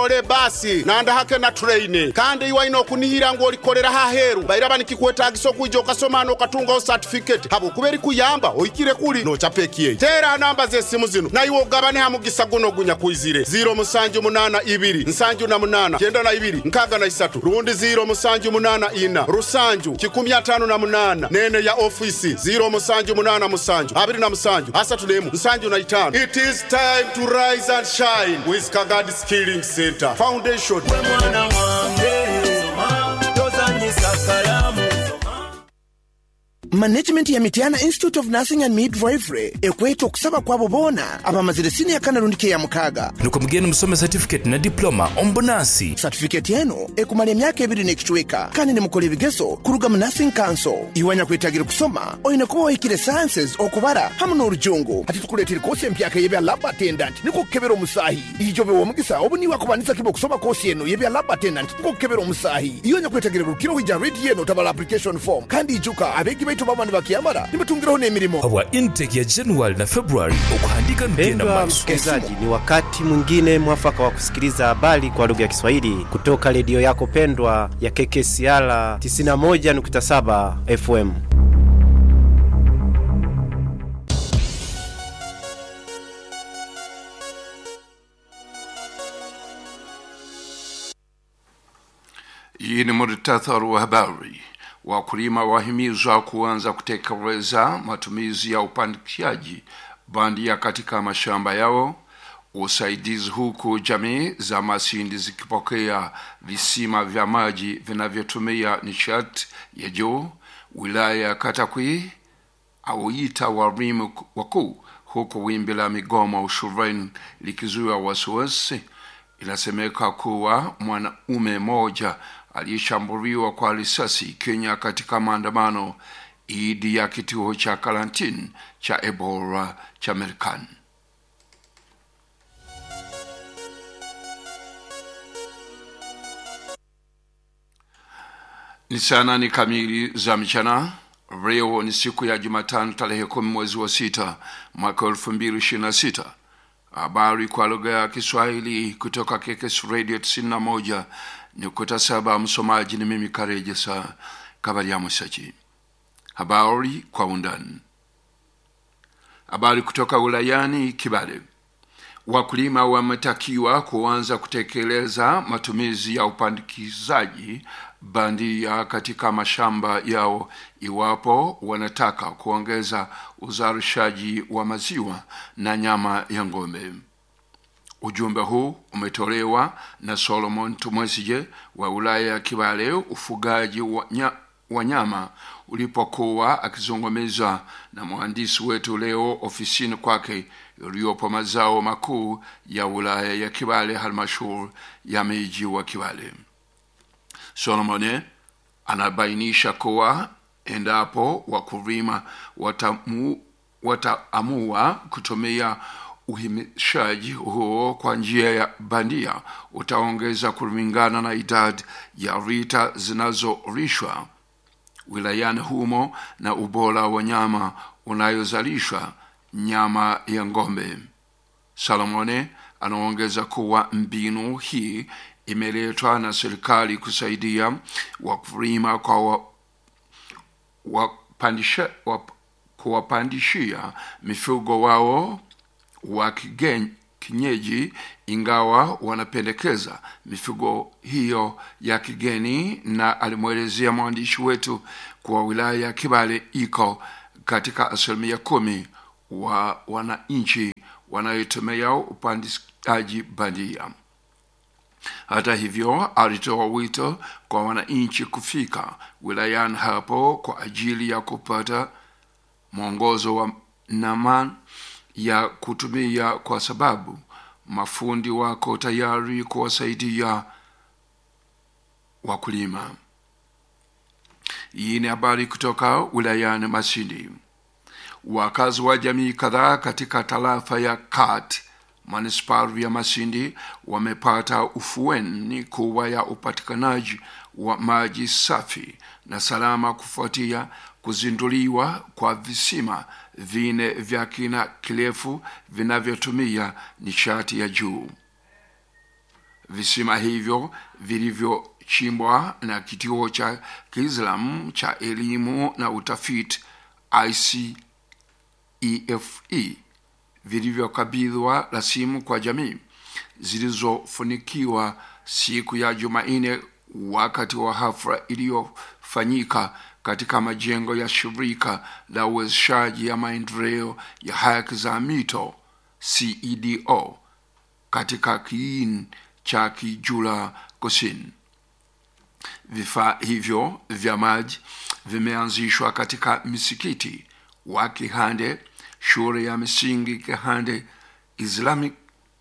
ukole basi nanda hake na traini kandi iwaino kunihira ngo likolera haheru bairaba nikikuetagiso kuija ukasomana ukatungaho certificate habo kubera kuyamba oikire kuli nochapekiye tera namba zesimu zino na iwo ugabane hamugisa guno gunya kuizire ziro musanju munana ibiri nsanju na munana kenda na ibiri nkaga na isatu rundi ziro musanju munana ina rusanju kikumi atano na munana nene ya ofisi ziro musanju munana musanju abiri na musanju asatu nemu nsanju na itano it is time to rise and shine with kagadi skilling center foundation mwana wange soma tozanyisa kalamu management ya mityana institute of nursing and midwifery ekweta okusaba kwabo boona abamazire siniya kanalundi ya mukaaga nuko mugende musome certificate na diploma ombunansi satifiketi eno ekumala emyaka ebiri n'ekicweka kandi nimukola ebigezo kuruga mu nursing council iwanya kwetagira kusoma oyina kuba wahikire sciences okubara hamu n'orujungu hati tukuleetera kosi empyaka y'ebya lab attendant nikukukebera omusaahi ijo bewa omugisa obu niwe akubanisa kiba okusoma kosi eno y'ebya lab attendant nikukukebera omusaahi iyonya kwetagira rukiro wija redi eno tabala application form kandi ijuka abegi baitu bama nibakiyamara nibatungiraho n'emirimo habwa intake ya januari na februari okuhandika nugenda Mpendwa maaso msikilizaji, ni wakati mwingine mwafaka wa kusikiliza habari kwa lugha ya Kiswahili kutoka redio yako pendwa ya KKCR 91.7 FM. Hii ni muhtasari wa habari. Wakulima wahimizwa kuanza kutekeleza matumizi ya upandikishaji bandia katika mashamba yao. Usaidizi huku jamii za Masindi zikipokea visima vya maji vinavyotumia nishati ya juu. Wilaya ya Katakwi auita walimu wakuu huku wimbi la migomo shuleni likizuia wasiwasi. Inasemeka kuwa mwanaume mmoja aliyeshambuliwa kwa risasi Kenya katika maandamano dhidi ya kituo cha karantini cha Ebola cha Marekani. Ni saa nane kamili za mchana. Leo ni siku ya Jumatano tarehe kumi mwezi wa sita mwaka elfu mbili ishirini na sita. Habari kwa lugha ya Kiswahili kutoka KKS Radio tisini na moja nukta saba. Msomaji ni mimi Karejesa Kabaria Musaji. Habari kwa undani. Habari kutoka wilayani Kibale. Wakulima wametakiwa kuanza kutekeleza matumizi ya upandikizaji bandia katika mashamba yao iwapo wanataka kuongeza uzalishaji wa maziwa na nyama ya ng'ombe. Ujumbe huu umetolewa na Solomon Tumwesije wa wilaya ya Kibale ufugaji wa, nya, wa nyama ulipokuwa akizungumza na mhandisi wetu leo ofisini kwake iliyopo mazao makuu ya wilaya ya Kibale halmashauri ya miji wa Kibale. Solomon anabainisha kuwa endapo wakulima watamu, wataamua kutumia uhimishaji huo kwa njia ya bandia utaongeza kulingana na idadi ya rita zinazolishwa wilayani humo na ubora wa nyama unayozalishwa nyama ya ng'ombe. Salomone anaongeza kuwa mbinu hii imeletwa na serikali kusaidia wakulima kwa wa, wapandisha, wap, kuwapandishia mifugo wao wa kigen, kinyeji ingawa wanapendekeza mifugo hiyo ya kigeni na alimwelezea mwandishi wetu kuwa wilaya ya Kibale iko katika asilimia kumi wa wananchi wanayotumia upandishaji bandia. Hata hivyo, alitoa wito kwa wananchi kufika wilayani hapo kwa ajili ya kupata mwongozo wa namna ya kutumia, kwa sababu mafundi wako tayari kuwasaidia wakulima. Hii ni habari kutoka wilayani Masindi. Wakazi wa jamii kadhaa katika tarafa ya Kat manispari ya Masindi wamepata ufueni kuwa ya upatikanaji wa maji safi na salama kufuatia kuzinduliwa kwa visima vine vya kina kirefu vinavyotumia nishati ya juu. visima hivyo vilivyochimbwa na kituo cha kiislamu cha elimu na utafiti icefe vilivyokabidhiwa rasimu kwa jamii zilizofunikiwa siku ya jumanne wakati wa hafla iliyofanyika katika majengo ya shirika la uwezeshaji ya maendeleo ya haki za mito cedo katika kiini cha kijula kusini vifaa hivyo vya maji vimeanzishwa katika misikiti wa kihande shule ya misingi kihande islamic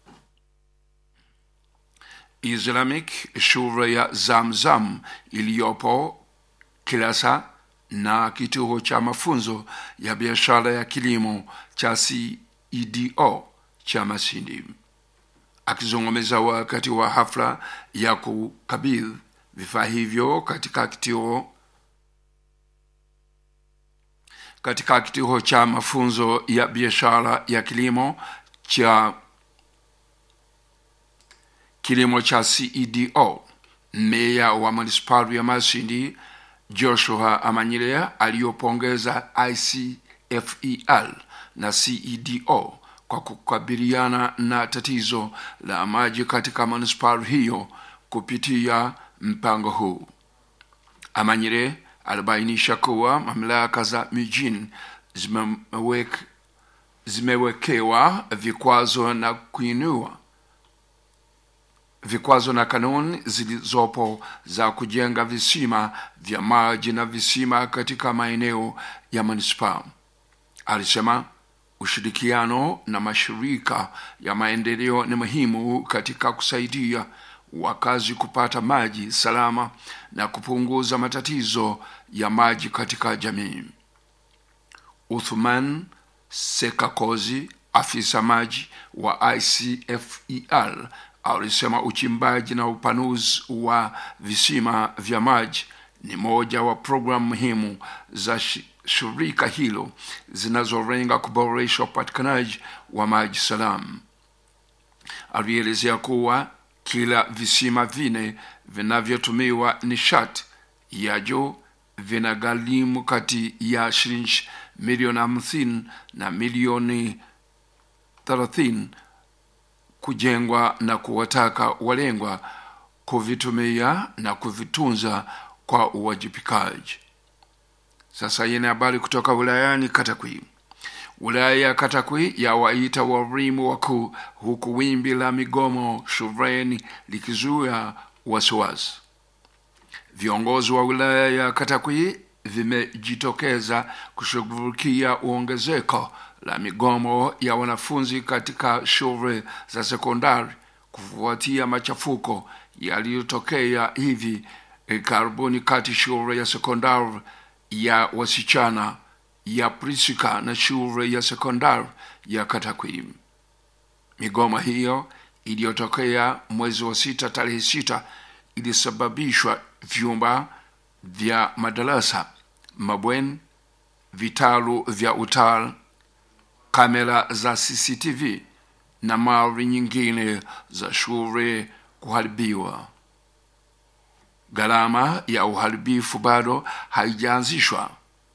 islamic shule ya zamzam iliyopo kilasa na kituo cha mafunzo ya biashara ya kilimo cha cedo cha masindi akizungumza wakati wa hafla ya kukabidhi vifaa hivyo katika kituo katika kituo cha mafunzo ya biashara ya kilimo cha kilimo cha cedo meya wa manispari ya masindi joshua amanyilea aliyopongeza icfel na cedo kwa kukabiliana na tatizo la maji katika manispari hiyo kupitia mpango huu amanyire alibainisha kuwa mamlaka za mijini zimewek, zimewekewa vikwazo na kuinua vikwazo na kanuni zilizopo za kujenga visima vya maji na visima katika maeneo ya manispaa alisema ushirikiano na mashirika ya maendeleo ni muhimu katika kusaidia wakazi kupata maji salama na kupunguza matatizo ya maji katika jamii uthman sekakozi afisa maji wa icfel alisema uchimbaji na upanuzi wa visima vya maji ni moja wa programu muhimu za shirika hilo zinazolenga kuboresha upatikanaji wa maji salamu alielezea kuwa kila visima vine vinavyotumiwa nishati ya juu vinagharimu kati ya shilingi milioni hamsini na milioni thelathini kujengwa na kuwataka walengwa kuvitumia na kuvitunza kwa uwajibikaji sasa yene habari kutoka wilayani katakwi wilaya ya katakwi yawaita walimu wakuu huku wimbi la migomo shuleni likizuia wasiwasi viongozi wa wilaya ya katakwi vimejitokeza kushughulikia ongezeko la migomo ya wanafunzi katika shule za sekondari kufuatia machafuko yaliyotokea hivi karibuni kati shule ya sekondari ya wasichana ya prisika na shule ya sekondari ya katakwi migoma hiyo iliyotokea mwezi wa sita tarehe sita ilisababishwa vyumba vya madarasa mabweni vitalu vya utal kamera za cctv na mali nyingine za shule kuharibiwa gharama ya uharibifu bado haijaanzishwa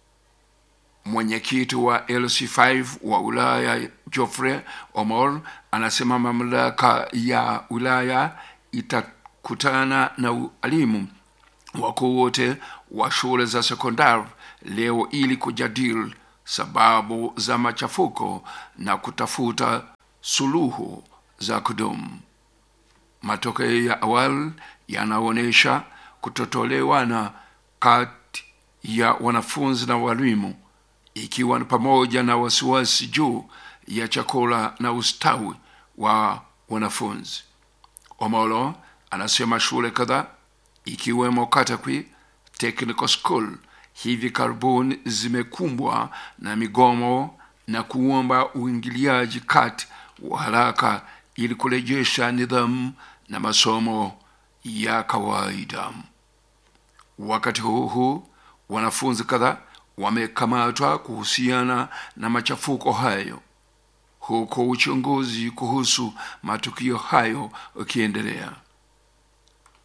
mwenyekiti wa lc5 wa wilaya joffrey omol anasema mamlaka ya wilaya itakutana na walimu wakuu wote wa shule za sekondari leo ili kujadili sababu za machafuko na kutafuta suluhu za kudumu matokeo ya awali yanaonyesha kutotolewana kati ya wanafunzi na walimu ikiwa ni pamoja na wasiwasi juu ya chakula na ustawi wa wanafunzi omolo anasema shule kadhaa ikiwemo katakwi technical school hivi karibuni zimekumbwa na migomo na kuomba uingiliaji kati wa haraka ili kurejesha nidhamu na masomo ya kawaida wakati huu huu wanafunzi kadhaa wamekamatwa kuhusiana na machafuko hayo huku uchunguzi kuhusu matukio hayo ukiendelea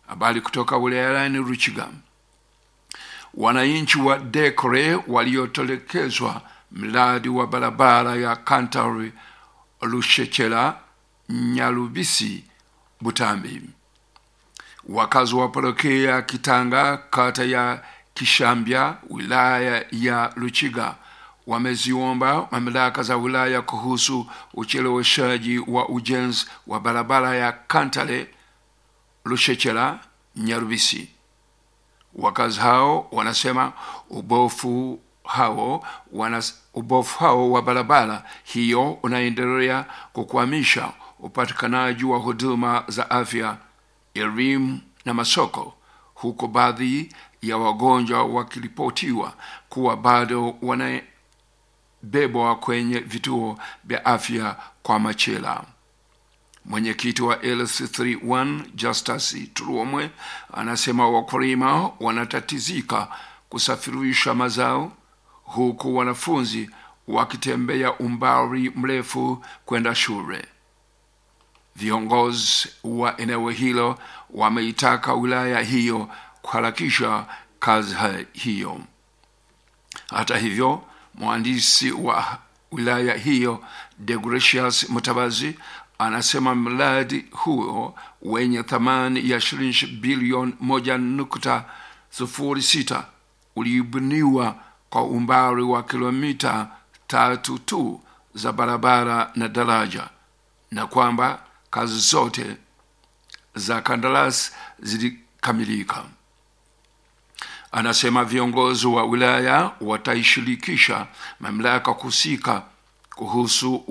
Habari kutoka wilayani Ruchiga. Wananchi wa Dekre waliotelekezwa mradi wa barabara ya Kantari Lushechela Nyalubisi Butambi. Wakazi wa parokia ya Kitanga kata ya Kishambya wilaya ya Luchiga wameziomba mamlaka za wilaya kuhusu ucheleweshaji wa ujenzi wa barabara ya Kantale Lushechela Nyarubisi. Wakazi hao wanasema ubofu hao wana, ubofu hao wa barabara hiyo unaendelea kukwamisha upatikanaji wa huduma za afya, elimu na masoko, huku baadhi ya wagonjwa wakiripotiwa kuwa bado wanabebwa kwenye vituo vya afya kwa machela. Mwenyekiti wa LC31 Justus Turomwe anasema wakulima wanatatizika kusafirisha mazao huku wanafunzi wakitembea umbali mrefu kwenda shule. Viongozi wa eneo hilo wameitaka wilaya hiyo kuharakisha kazi hiyo. Hata hivyo, mhandisi wa wilaya hiyo Degratius Mutabazi anasema mradi huo wenye thamani ya shilingi bilioni moja nukta sufuri sita ulibuniwa kwa umbali wa kilomita tatu tu za barabara na daraja na kwamba kazi zote za kandarasi zilikamilika. Anasema viongozi wa wilaya wataishirikisha mamlaka husika kuhusu